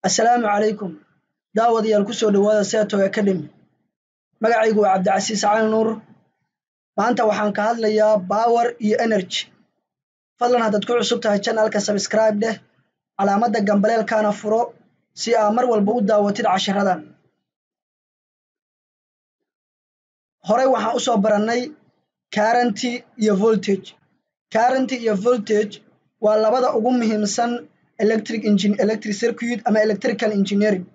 assalaamu calaykum daawadayaal ku soo dhowaada seato academy magacaygu waa cabdicasiis cali nuur maanta waxaan ka hadlayaa bawer iyo energy fadlan haddaad ku cusub tahay janalka sabscribe dheh calaamadda gambaleelkaana furo si aa mar walba u daawatid cashiradan horey waxaan u soo barannay karanty iyo voltage karanty iyo voltage waa labada ugu muhiimsan electric engine electric circuit ama electrical engineering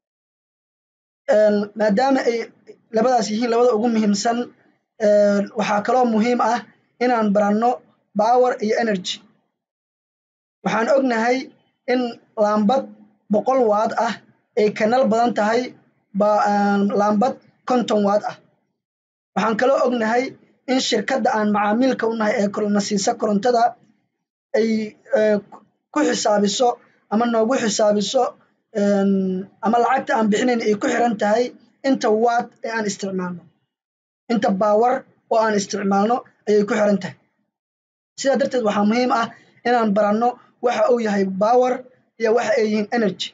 maadaama ay labadaas yihiin labada ugu muhiimsan waxaa kaloo muhiim ah inaan baranno power iyo energy waxaan ognahay in laambad boqol waad ah ay kanal badan tahay laambad konton waad ah waxaan kaloo ognahay in shirkadda aan macaamiilka u nahay ee na siisa korontada ay ku xisaabiso ama noogu xisaabiso ama lacagta aan bixinayn ay ku xiran tahay inta waad ee aan isticmaalno inta baawar oo aan isticmaalno ayay ku xiran tahay sidaa darteed waxaa muhiim ah inaan baranno waxa uu yahay bawer iyo waxa ay yihiin energy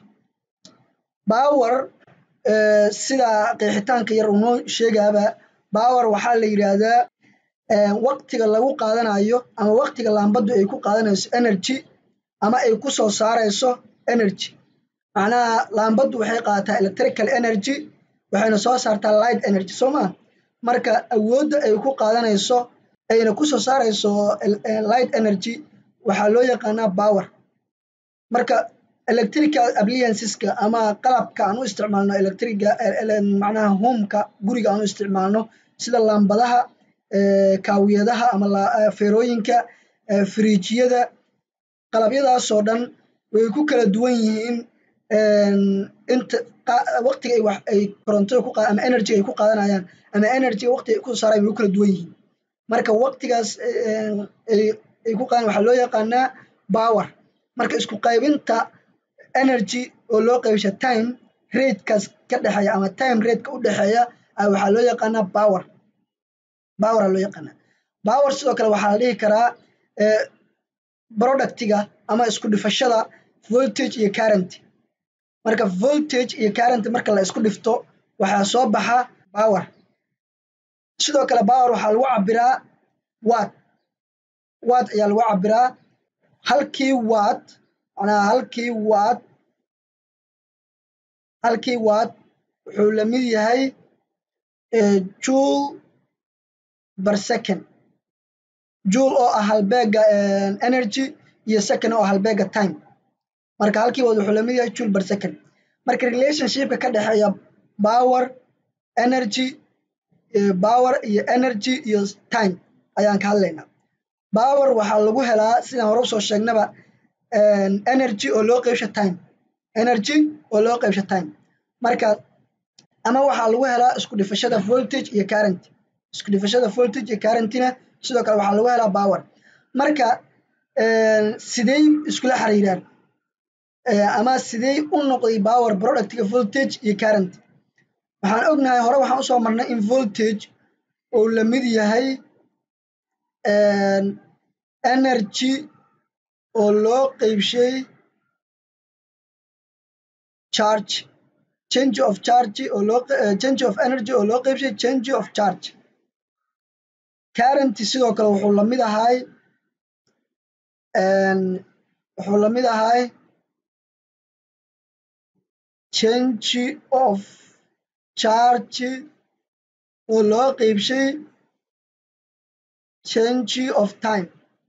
bawer sida qeexitaanka yar uu noo sheegaaba bawer waxaa la yidhaahdaa waqtiga lagu qaadanayo ama waqtiga laambaddu ay ku qaadanayso energy ama ay ku soo saarayso energy macnaha laambaddu waxay qaadataa electrical energy waxayna soo saartaa light energy soo maa marka awoodda ay ku qaadanayso ayna ku soo saarayso light energy waxaa loo yaqaanaa power marka electrical applianceska ama qalabka aan u isticmaalno electriga macnaha homeka guriga aan u isticmaalno sida laambadaha kaawiyadaha ama feerooyinka firiijyada qalabyadaasoo dhan way ku kala duwan yihiin inta waqtiga ay wax ay korontada ku ama energy ay ku qaadanayaan ama energyga waqtiga ay ku saarayan way ku kala duwan yihiin marka waqtigaas ay ku qaadan waxaa loo yaqaanaa power marka isku qaybinta energy oo loo qaybsha time ratekaas ka dhexeeya ama time rateka u dhexeeya waxaa loo yaqaanaa power power aa loo yaqaanaa power sidoo kale waxaa la dhihi karaa productiga ama isku dhifashada voltage iyo current marka voltage iyo current marka la isku dhifto waxaa soo baxa power sidoo kale power waxaa lagu cabiraa watt watt ayaa lagu cabiraa halkii watt macnaha halkii watt halkii watt wuxuu la mid yahay joule bar second joule oo ah halbeega energy iyo second oo ah halbeega time marka halkii watt wuxuu la mid yahay joule bar second marka relationshipka ka dhexeeya power energy power iyo energy iyo time ayaan ka hadlaynaa power waxaa lagu helaa sidaan hore usoo sheegnaba energy oo loo qeybsha time energy oo loo qeybsha time marka ama waxaa lagu helaa isku dhifashada voltage iyo current isku dhifashada voltage iyo currentina sidoo kale waxaa lagu helaa power marka sidey iskula xiriiraan ama sidey u noqday power productiga voltage iyo current waxaan ognahay hore waxaan usoo marnay in voltage uu la mid yahay energy oo loo qeybshay charge change of charge oo loo change of energy oo loo qeybshay change of charge current sidoo kale wuxuu la mid ahay wuxuu la mid ahay change of charge oo loo qeybshay change of time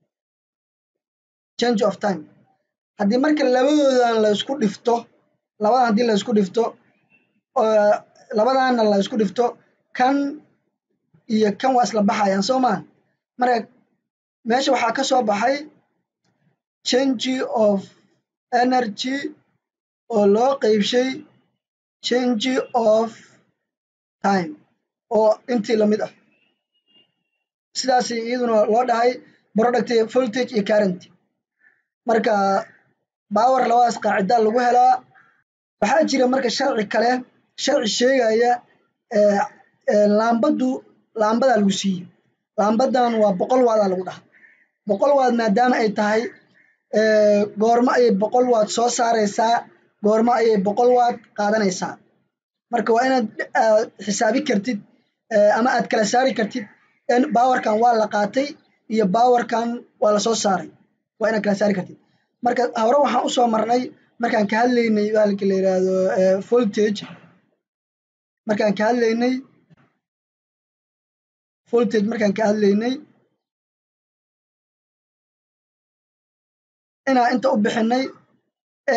change of time haddii marka labadoodan la isku dhifto labadan haddii la isku dhifto labadaana la isku dhifto kan iyo kan waa isla baxayaan soo maa marka meesha waxaa ka soo baxay change of energy oo loo qeybshay change of time oo intii lamid ah sidaas iyaduna loo dhahay product voltage iyo current marka power labadaas qaacida lagu helaa waxaa jira marka sharci kale sharci sheegaya laambaddu laambadaa lagu siiyey laambadan waa boqol waadaa lagu dhaha boqol waad maadaama ay tahay goormo ayay boqol waad soo saaraysaa goormo ayay boqol waad qaadanaysaa marka waa inaad xisaabi kartid ama aad kala saari kartid bawarkan waa la qaatay iyo bawarkan waa lasoo saaray waa inaad kala saari kartid marka hore waxaan usoo marnay markaan ka hadlaynay bahalka la yidhaahdo voltage markaan ka hadlaynay voltage markaan ka hadlaynay inaan inta u bixinay e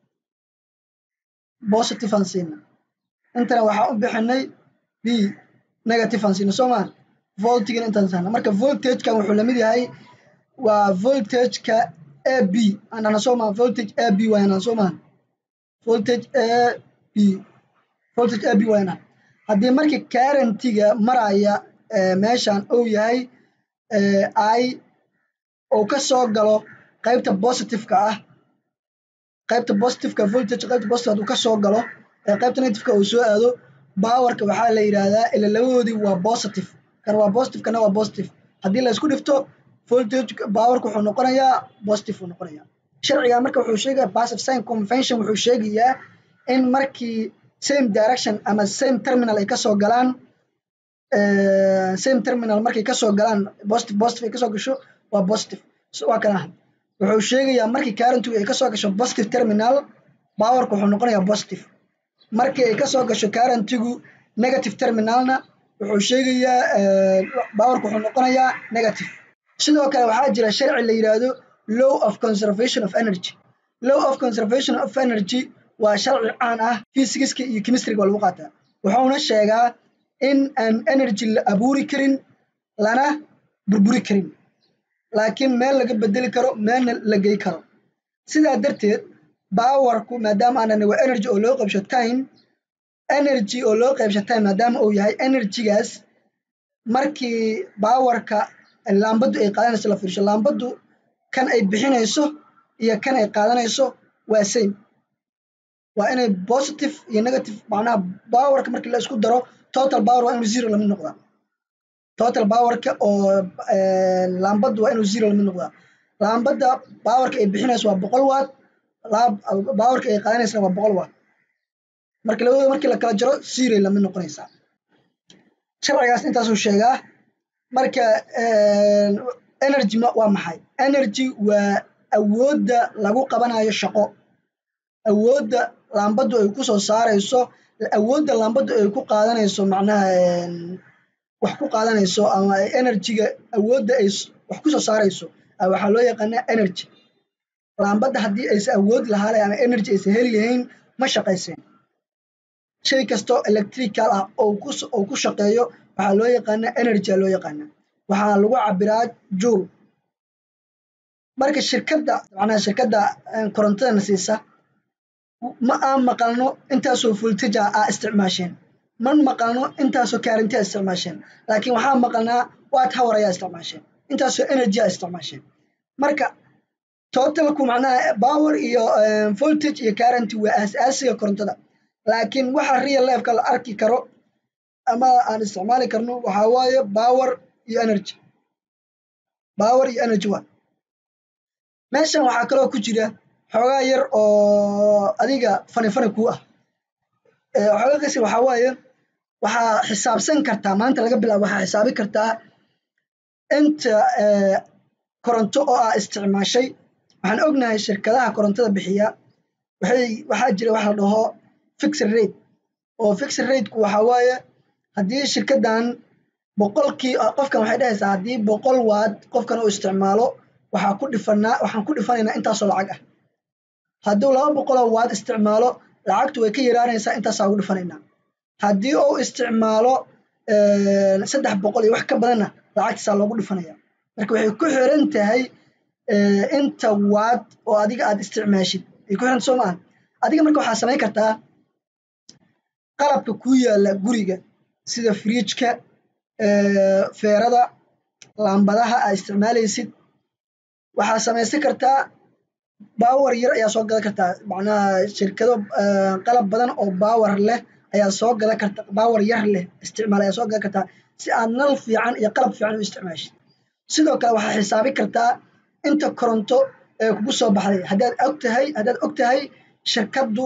positive aan siina intana waxaan u bixinay b negative aan siina soo maa voltigana intaan saana marka voltagekan wuxuu lamid yahay waa voltageka a b aan dhahna soo maa voltage a b wayan dhahna soo maa voltage a b voltage a b wayan dhahna haddii marka currentiga maraya meeshan uu yahay i uu ka soo galo qaybta positiveka ah qaybta positiveka voltage qaybta positive hadduu ka soo galo qaybta negativeka uu soo aado powerka waxaa la yidhaahdaa ila labadoodii waa positive kan waa positive kana waa positive haddii la isku dhifto voltage powerka wuxuu noqonayaa positive uu noqonayaa sharciga marka wuxuu sheegaya passive sign convention wuxuu sheegayaa in markii same direction ama same terminal ay kasoo galaan same terminal markay kasoo galaan positive positive ay kasoo gasho waa positive waa kana wuxuu sheegayaa markii currentigu ay kasoo gasho positive terminal powerka wuxuu noqonayaa positive markii ay kasoo gasho currentigu negative terminalna wuxuu sheegayaa powerka wuxuu noqonayaa negative sidoo kale waxaa jira sharci la yidhaahdo law of conservation of energy law of conservation of energy waa sharci caan ah physicska iyo chemistryga waa lagu qaataa wuxuuna sheegaa in aan energy la abuuri karin lana burburi karin laakiin meel laga bedeli karo meelna la gey karo sidaa darteed powerku maadaama aanan waa energy oo loo qaybsho time energy oo loo qaybsho time maadaama uu yahay energygaas markii powerka laambaddu ay qaadanayso la fiirsho laambaddu kan ay bixinayso iyo kan ay qaadanayso waa same waa inay positive iyo negative macnaha powerka markii la isku daro total power waa inuu zero lamid noqdaa total powerka oo laambaddu waa inuu zero lamid noqdaa laambadda powerka ay bixinayso waa boqol watt powerka ay qaadanaysana waa boqol watt marka labadooda markii la kala jaro zero lamid noqonaysaa sharcigaas intaasuu sheegaa marka energy waa maxay energy waa awoodda lagu qabanayo shaqo awoodda laambaddu ay ku soo saarayso awoodda laambaddu ay ku qaadanayso macnaha wax ku qaadanayso ama energyga awoodda ay wax ku soo saarayso waxaa loo yaqaanaa energy laambadda haddii aysan awood lahaale ama energy aysan heli lahayn ma shaqayseen shay kastoo electrical ah oo ku shaqeeyo waxaa loo yaqaanaa energy a loo yaqaanaa waxaa lagu cabiraa juul marka shirkadda macnaha shirkadda korontadana siisa ma aan maqalno intaasoo voltaja aa isticmaasheen man maqalno intaasoo kaarinti a isticmaasheen laakiin waxaa maqalnaa watt hour ayaa isticmaasheen intaasoo energy a isticmaasheen marka totalku macnaha power iyo voltage iyo currenty waa aas-aasiga korontada laakiin waxa real lifeka la arki karo ama aan isticmaali karno waxaa waaye power iyo energy power iyo energy waa meeshan waxaa kaloo ku jira xoogaa yar oo adiga fani fani kuu ah xoogaa kasi waxaa waaye waxaa xisaabsan kartaa maanta laga bilaabo waxaa xisaabi kartaa inta koronto oo aa isticmaashay waxaan ognahay shirkadaha korontada bixiya waxay waxaa jira waxa la dhaho fixed rate oo fixed rateku waxaa waaye haddii shirkaddan boqolkii qofkan waxay dhahaysaa haddii boqol waad qofkan uu isticmaalo waxaa ku dhifanaa waxaan ku dhifanaynaa intaasoo lacag ah hadduu laba boqoloo waad isticmaalo lacagtu way ka yaraanaysaa intaasaa ugu dhifanaynaa haddii uu isticmaalo saddex boqol iyo wax ka badanna lacagtiisaa loogu dhifanaya marka waxay ku xiran tahay inta waad oo adiga aad isticmaashid ay ku xiranta soo maaha adiga marka waxaa samayn kartaa qalabka kuu yaalla guriga sida frijka feerada laambadaha aa isticmaalaysid waxaa samaysan kartaa bawar yar ayaa soo gadan kartaa macnaha shirkado qalab badan oo bawar leh ayaa soo gadan karta bawar yar leh isticmaal ayaa soo gadan kartaa si aad nal fiican iyo qalab fiican u isticmaashid sidoo kale waxaa xisaabi kartaa inta koronto ee kugu soo baxday haddaad og tahay haddaad og tahay shirkaddu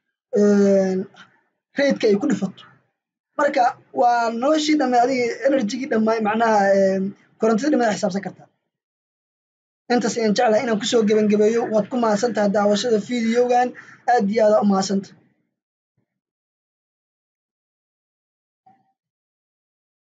raydka ay ku dhifato marka waa noloshii dhamme adiga enerjigii dhammaay macnaha korontadii dhammaad xisaabsan kartaa intaas ayaan jeclahay inaan kusoo gebangebeeyo waad ku mahadsan tahay daawashada videogan aad iyo aada u mahadsanta